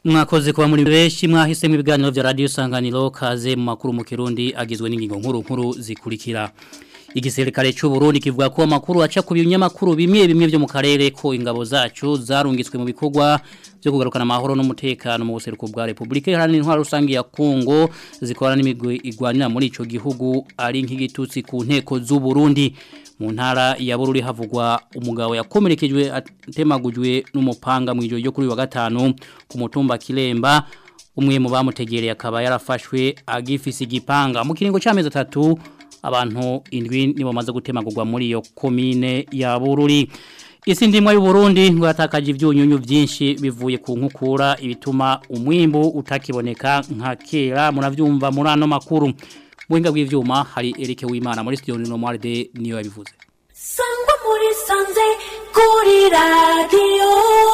Mwakoze kuba muri benshi mwahise mu biganiro vya radio Sanganiro kaze mu makuru mu Kirundi agizwe n'ingingo nkuru nkuru zikurikira. Igisirikare cy'u Burundi kivuga ko amakuru aca ku binyamakuru bimwe bimwe byo mu karere ko ingabo zacu zarungitswe mu bikorwa byo kugarukana amahoro n'umutekano mu buseruko bwa Republika Iharanira Intwaro Rusange ya Kongo zikorana n'imigwi igwanira muri ico gihugu ari nk'igitutsi ku nteko z'u Burundi mu ntara ya Bururi havugwa umugabo yakomerekejwe atemagujwe n'umupanga mu ijoro ryo kuri wa gatanu ku mutumba Kilemba umwe mu bamutegereye akaba yarafashwe agifise igipanga mu kiringo cy'amezi atatu abantu indwi nibo bamaze gutemagurwa muri iyo komine ya Bururi Isi ndimwa y'u Burundi ngo yatakaje ivyunyunyu vyinshi bivuye ku nkukura ibituma umwimbu utakiboneka nka kera muravyumva muri ano makuru Muhinga bw'ivyuma hari Eric Wimana muri studio no Marde niyo yabivuze Sangwa muri sanze kuri radio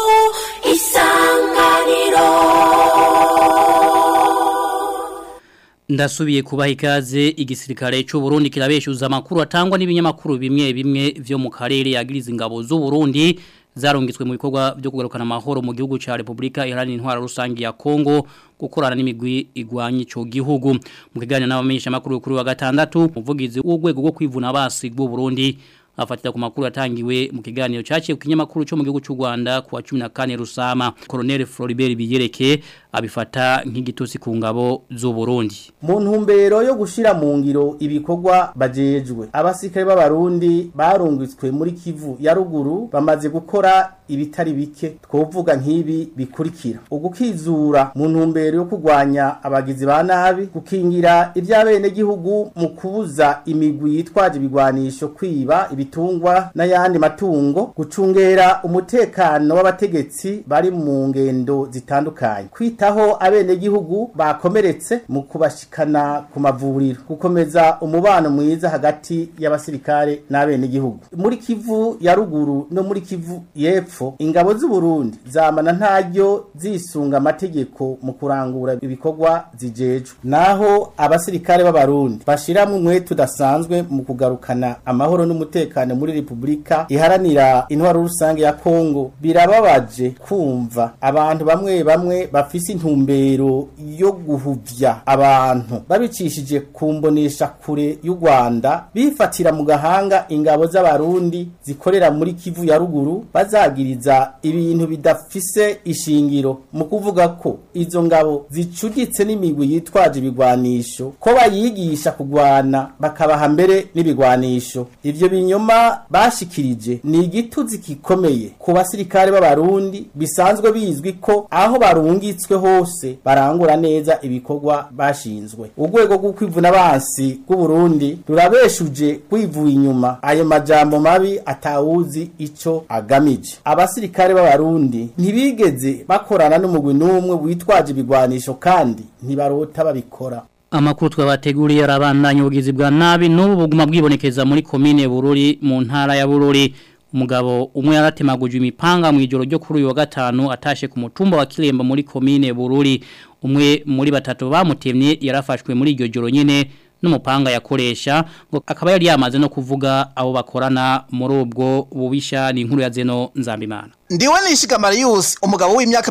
isanganiro Ndasubiye kubaha ikaze igisirikare cy'u Burundi kirabeshuza amakuru atangwa n'ibinyamakuru bimwe bimwe vyo mu karere yagiriza ingabo z'u Burundi zarungitswe mu bikorwa byo kugarukana amahoro mu gihugu ca Republika Iharanira Intwaro Rusangi ya Kongo gukorana n'imigwi igwanye ico gihugu mu kiganiro n'abamenyesha makuru kuri wa gatandatu umuvugizi w'urwego rwo kwivuna basi bw'u Burundi afatira ku makuru yatangiwe mu kiganiro cyaciye ku kinyamakuru cyo mu gihugu cy'u Rwanda ku wa 14 Rusama Colonel Floribert Biyereke abifata nk'igitusi ku ngabo z'u Burundi mu ntumbero yo gushira mu ngiro ibikorwa bajejwe abasirikare b'abarundi barungitswe muri Kivu ya ruguru bamaze gukora ibitari bike twovuga nk'ibi bikurikira ugukizura mu ntumbero yo kurwanya abagizi ba nabi gukingira iby'abene gihugu mu kubuza imigwi yitwaje ibigwanisho kwiba ibitungwa n'ayandi matungo gucungera umutekano w'abategetsi bari mu ngendo zitandukanye kwitaho abene gihugu bakomeretse mu kubashikana ku mavuriro gukomeza umubano mwiza hagati y'abasirikare n'abene gihugu muri Kivu ya ruguru no muri Kivu yepfo ingabo z'u Burundi zamana ntaryo zisunga amategeko mu kurangura ibikorwa zijejwe naho abasirikare b'abarundi bashiramwe umwete udasanzwe mu kugarukana amahoro n'umutekano muri Republika iharanira intwaro rusange ya Kongo birababaje kumva abantu bamwe bamwe bafise intumbero yo guhuvya abantu babicishije kumbonesha kure y'u Rwanda bifatira mu gahanga ingabo z'abarundi zikorera muri Kivu ya ruguru bazagira kubahiriza ibintu bidafise ishingiro mu kuvuga ko izo ngabo zicuditse n'imigwi yitwaje ibigwanisho ko bayigisha kugwana bakabaha mbere n'ibigwanisho ivyo binyoma bashikirije ni igituzi gikomeye ku basirikare b'abarundi bisanzwe bizwi ko aho barungitswe hose barangura neza ibikorwa bashinzwe urwego rwo kwivuna abansi rw'uburundi rurabeshuje kwivuye inyuma ayo majambo mabi atawuzi ico agamije abasirikare b'abarundi ntibigeze bakorana n'umugwi n'umwe witwaje ibigwanisho kandi ntibarota babikora Amakuru twabateguriye arabandanya ubugizi bwa nabi n'ubu buguma bwibonekeza muri komine Bururi mu ntara ya Bururi umugabo umwe yaratemaguje imipanga mu ijoro ryo kuri uyu wa gatanu atashe ku mutumba wa Kiremba muri komine Bururi umwe muri batatu bamutemye yarafashwe muri iryo joro nyene n'umupanga yakoresha ngo akaba yari yamaze no kuvuga abo bakorana muri ubwo bubisha ni inkuru ya Zeno Nzambimana Ndiwe nishiga Marius umugabo w'imyaka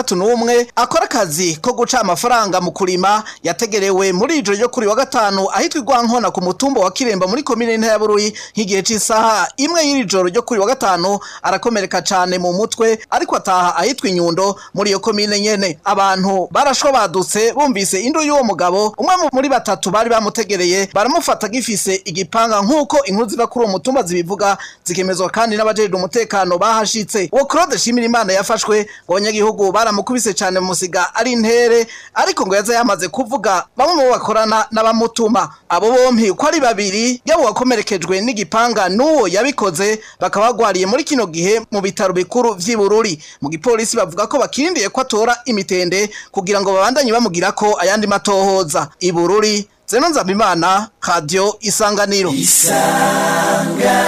61 akora akazi ko guca amafaranga mu kurima yategerewe muri ijoro ryo kuri wa gatanu ahitwa Igwankona ku mutumba wa Kiremba muri komine nta ya Buruyi nk'igihe c'isaha imwe y'iri joro ryo kuri wa gatanu arakomereka cane mu mutwe ariko ataha ahitwa Inyundo muri iyo komine nyene abantu barashwa badutse bumvise indu y'uwo mugabo umwe muri batatu bari bamutegereye baramufata gifise igipanga nk'uko inkuru ziva kuri uwo mutumba zibivuga zikemezwa kandi n'abajejwe umutekano bahashitse Claude Shimirimana yafashwe ngo abanyagihugu baramukubise cyane mu musiga ari intere ariko ngo yaza yamaze kuvuga bamwe mu bakorana n'abamutuma abo bompi ko ari babiri yabo wakomerekejwe n'igipanga n'uwo yabikoze bakaba bagwariye muri kino gihe mu bitaro bikuru vy'ibururi mu gipolisi bavuga ko bakirindiye ko atora imitende kugira ngo babandanye bamugira ko ayandi matohoza ibururi Zeno Nzabimana Radio Isanganiro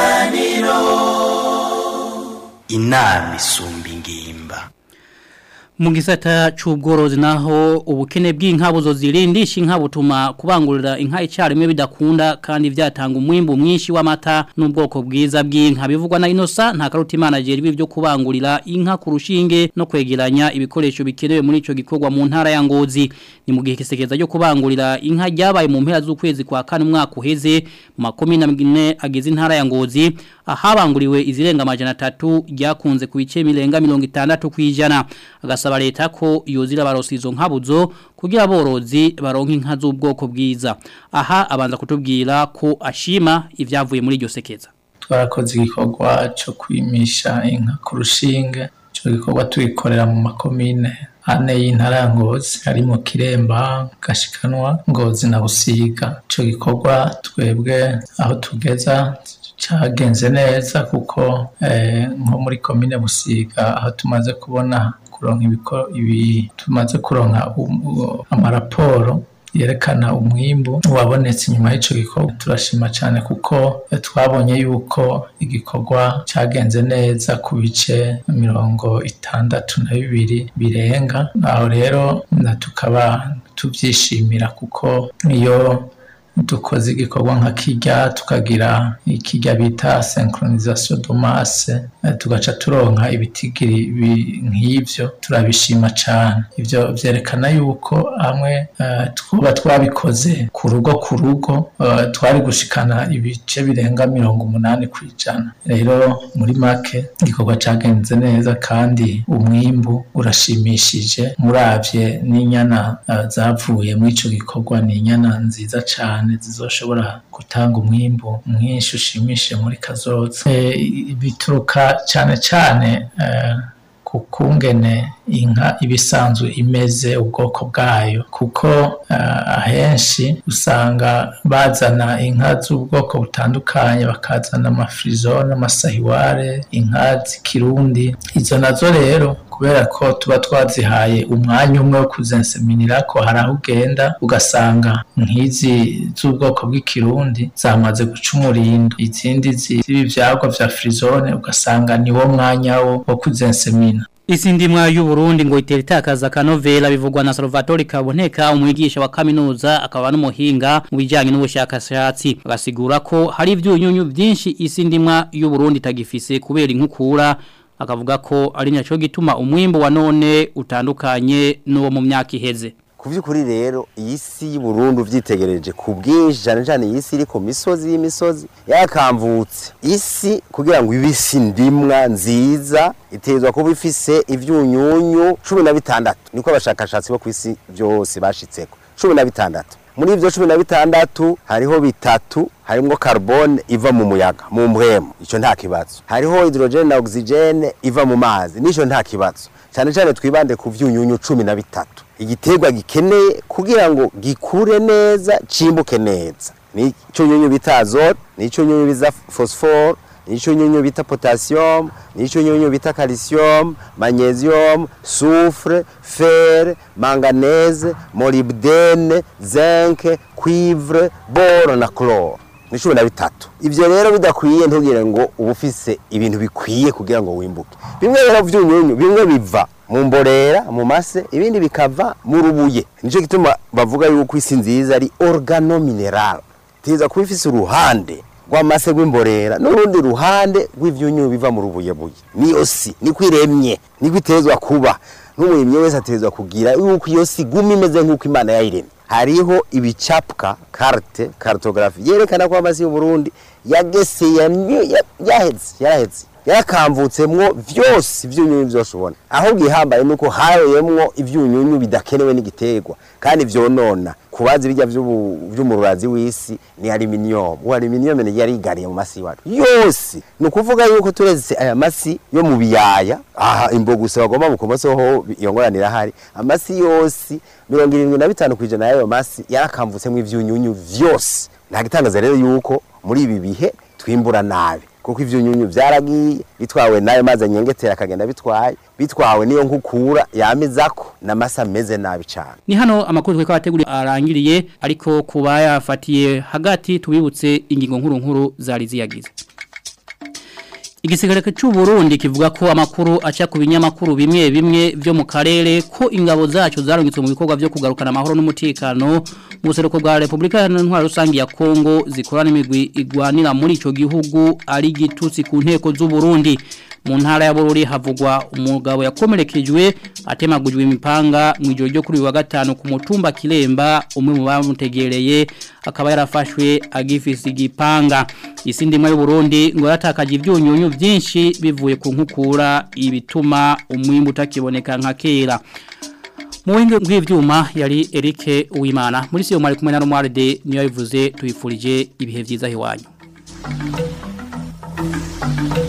inama isumba ingimba Mu gisata c'ubworozi naho ubukene bw'inka buzozirindisha inka butuma kubangurira inka icyarimwe bidakunda kandi vyatanga umwimbu mwinshi w'amata n'ubwoko bwiza bw'inka bivugwa na Inosa nta karutimana jeri byo kubangurira inka ku rushinge no kwegeranya ibikoresho bikenewe muri ico gikorwa mu ntara ya Ngozi ni mu gihe kisekeza cyo kubangurira inka ryabaye mu mpera z'ukwezi kwa kane umwaka uheze mu makomine amwe ageze intara ya Ngozi ahabanguriwe izirenga amajana 3 ryakunze ku bice mirenga 60 kwijana agasaba leta ko yozira barosi izo nkabuzo kugira aborozi baronka inka z'ubwoko bwiza aha abanza kutubwira ko ashima ivyavuye muri iryo sekeza twarakoze igikorwa cyo kwimisha inka ku rushinge icyo gikorwa tugikorera mu makomine ane y'intara ya ngozi harimo kiremba gashikanwa ngozi na busiga icyo gikorwa twebwe aho tugeza cyagenze neza kuko nko muri komine busiga aho tumaze kubona kuronka ibi tumaze kuronka amaraporo yerekana umwimbu wabonetse inyuma y'icyo gikorwa turashima cyane kuko twabonye yuko igikorwa cyagenze neza ku bice mirongo itandatu na bibiri birenga aho rero tukaba tubyishimira kuko iyo dukoze igikorwa nka kijya tukagira ikijya bita synchronisation de masse tugaca turonka ibitigiri nk'ivyo turabishima cyane ivyo vyerekana yuko hamwe twuba twabikoze ku rugo ku rugo twari gushikana ibice birenga mirongo umunani ku ijana rero muri make igikorwa cagenze neza kandi umwimbu urashimishije muravye n'inyana zavuye muri ico gikorwa ni inyana nziza cane zizoshobora gutanga umwimbu mwinshi ushimishije muri kazoza bituruka cyane cyane ku kungene inka ibisanzwe imeze ubwoko bwayo kuko ahenshi usanga bazana inka z'ubwoko butandukanye bakazana amafirizo n'amasahiware inka z'ikirundi izo nazo rero kubera ko tuba twazihaye umwanya umwe wo kuzenseminira ko hari aho ugenda ugasanga nk'izi z'ubwoko bw'ikirundi zamaze guca umurindo izindi z'ibyagwa vya frizone ugasanga ni wo mwanya wo wo kuzensemina Isi ndimwa y'Uburundi ngo itera itakaza kanovera bivugwa na Salvatore Kaboneka umwigisha wa kaminuza akaba n'umuhinga mu bijyanye n'ubushakashatsi agasigura ko hari ibyunyunyu byinshi isi ndimwa y'Uburundi tagifise kubera inkukura akavuga ko ari nacyo gituma umwimbo wa none utandukanye n'uwo mu myaka iheze ku by'ukuri rero iyi si y'uburundi ubyitegereje ku bwinshi cyane cyane iyi si iri ku misozi y'imisozi yakamvutse isi kugira ngo ibe isi ndimwa nziza itezwa kuba ifise ibyunyunyu cumi na bitandatu niko abashakashatsi bo ku isi byose bashitseko cumi na bitandatu muri ibyo cumi na bitandatu hariho bitatu harimo carbone iva mu muyaga mu mpwemu icyo nta kibazo hariho hydrogene na oxygene iva mu mazi n'icyo nta kibazo cyane cyane twibande ku byunyunyu cumi na bitatu igiterwa gikeneye kugira ngo gikure neza cimbuke neza nicyo nyunyu bita azote nicyo nyunyu bita phosphore nicyo nyunyu bita potassium nicyo nyunyu bita calcium magnesium soufre fer manganese molybdene zinc cuivre bore na chlore ni cumi na bitatu ibyo rero bidakwiye ntugire ngo uba ufise ibintu bikwiye kugira ngo wimbuke bimwe rero by'unyunyu bimwe biva mu mborera mu mase ibindi bikava mu rubuye nicyo gituma bavuga yuko isi nziza ari organo mineral tiza kuba ifise uruhande rw'amase rw'imborera n'urundi ruhande rw'ivyunyu biva mu rubuyebuye niyo si niko iremye niko itezwa kuba n'umurimyi wese atezwa kugira yuko iyo si guma imeze nk'uko imana yayiremye hariho ibicapwa carte cartographie yerekana ko amasi y'u Burundi yagese yaheze yaraheze yarakamvutsemwo vyose ivyunyunyu vyose ubona aho gihambaye nuko hayoyemwo ivyunyunyu bidakenewe n'igiterwa kandi vyonona kubazi bijya vy'umururazi w'isi ni aluminium uwo aluminium ni yarigariye mu masi wacu yose ni ukuvuga yuko tureze aya masi yo mu biyaya aha imbogusa bagomba mu kumoso ho yongoranira hari amasi yose mirongo irindwi na bitanu kw'ijana y'ayo masi yarakamvutsemwo ivyunyunyu vyose nta gitangaza rero yuko muri ibi bihe twimbura nabi kuko ivyunyunyu byaragiye bitwawe nayo mazi anyengetera akagenda bitwaye bitwawe niyo nkukura yamizako n'amasa ameze nabi cyane ni hano amakuru tweko abateguriye arangiriye ariko kuba yafatiye hagati tubibutse ingingo nkuru nkuru zari ziyagize Igisirikare cy'u Burundi kivuga ko amakuru aca ku binyamakuru bimwe bimwe byo mu karere ko ingabo zacu zarungitswe mu bikorwa byo kugarukana amahoro n'umutekano mu buseruko bwa Republika ya Ntwaro rusangi ya Kongo zikorana imigwi igwanira muri ico gihugu ari gitutsi ku nteko z'u Burundi mu ntara ya Bururi havugwa umugabo yakomerekejwe atemagujwe imipanga mu ijoro ryo kuri wa gatanu ku mutumba Kiremba umwe mu bamutegereye akaba yarafashwe agifise igipanga isindi mu Burundi ngo yatakaje ivyunyunyu byinshi bivuye ku nkukura ibituma umwimbu utakiboneka nka kera Muwinge bw'ivyuma yari Eric Uwimana muri siyo mwari kumwe na Romualde niyo yavuze tuyifurije ibihe vyiza hiwanyu